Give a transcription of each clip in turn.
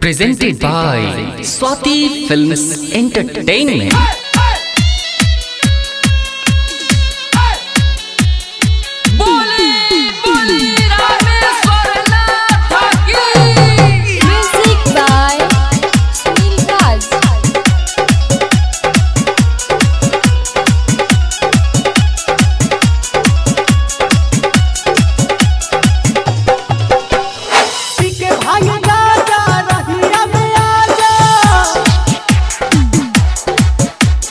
presented by Swati Films Entertainment. Music by Sunil Raj. पीके भाग जा जा रहिया में आ जा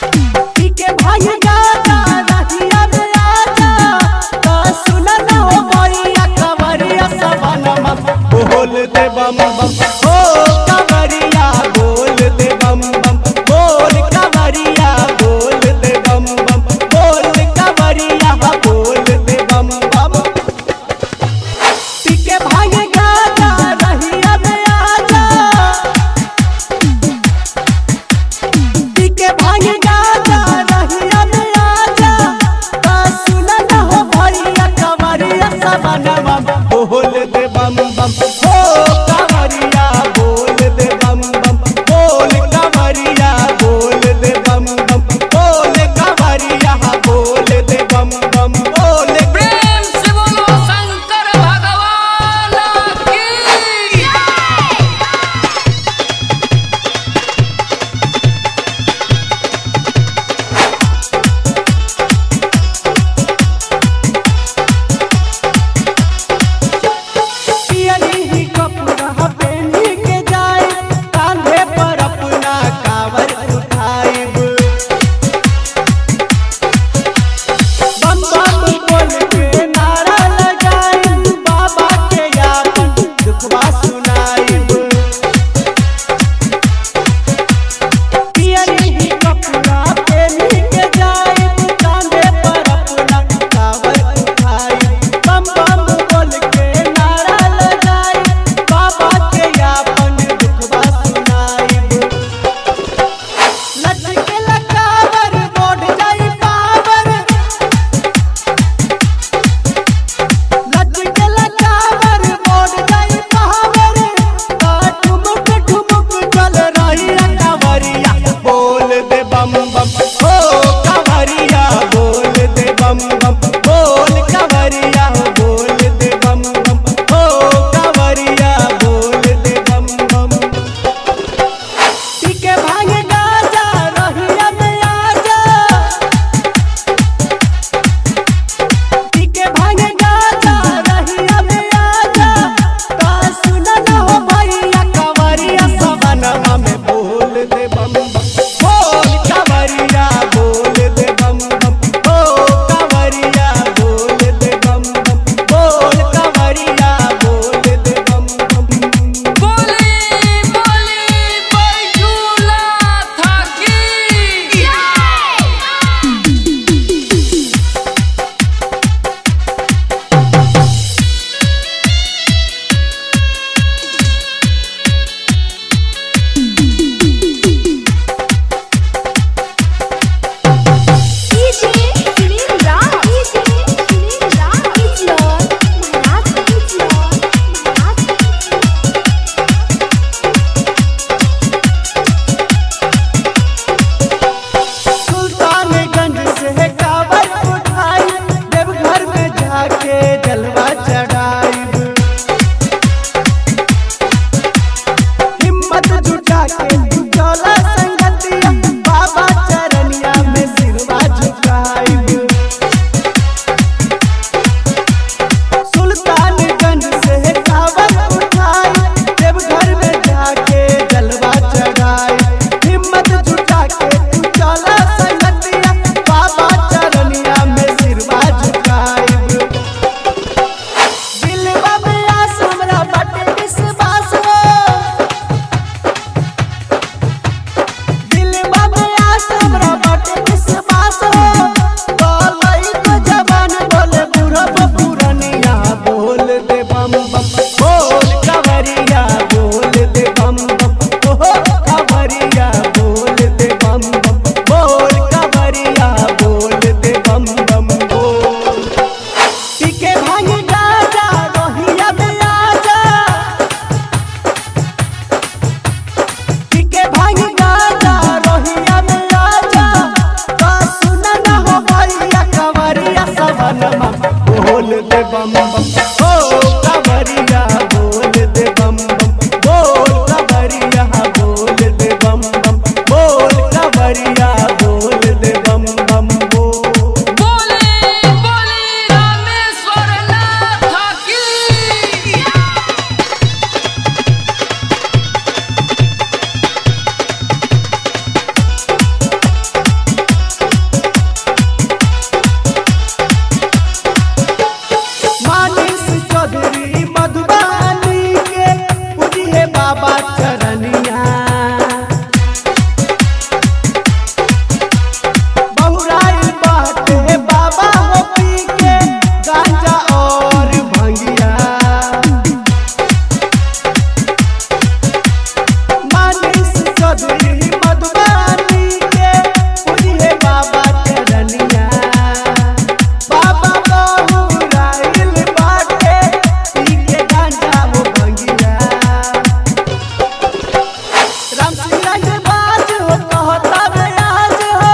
बम बम ओ कवरिया बोल दे बम बम बोल कवरिया बोल दे बम बम बोल कवरिया बोल दे बम बम बोल बोले बोले रामेश्वर नाथ की मानिस चौधरी मधुबानी के पूजिए बाबा चरनिया बहुराई बाटे बाबा हो पी के गांजा और भंगिया मानिस चौधरी मधुबानी के पूजिए बाबा चरनिया बाबा बहुराइल बाटे पी के गांजा हो भंगिया राम सिंह रंग बाज हो कहता बयाज हो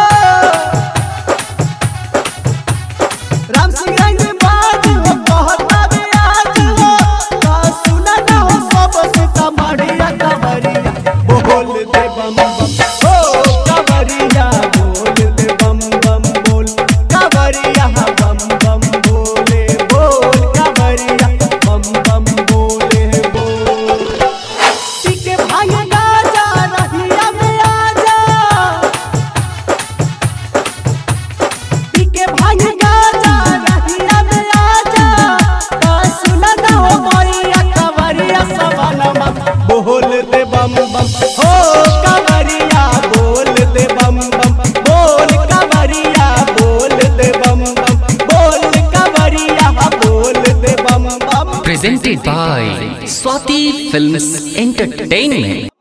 राम सिंह रंग बाज हो कहता बयाज हो का सुना ना हो सब सीतामढ़िया कवरिया बोल दे बम बम हो कवरिया बोल दे बम बम बोल कवरिया बम बम बोले बोल कवरिया बम बम बोले बोल टिके भाई गाजा रहिया में आजा टिके भाई गाजा रहिया में आजा का सुना ना हो मोरिया कवरिया सवनमा बोल दे बम बम हो कवरिया बोल दे बम बम बोल कवरिया बोल दे बम बम बोल कवरिया बोल दे बम बम presented by Swati Films Entertainment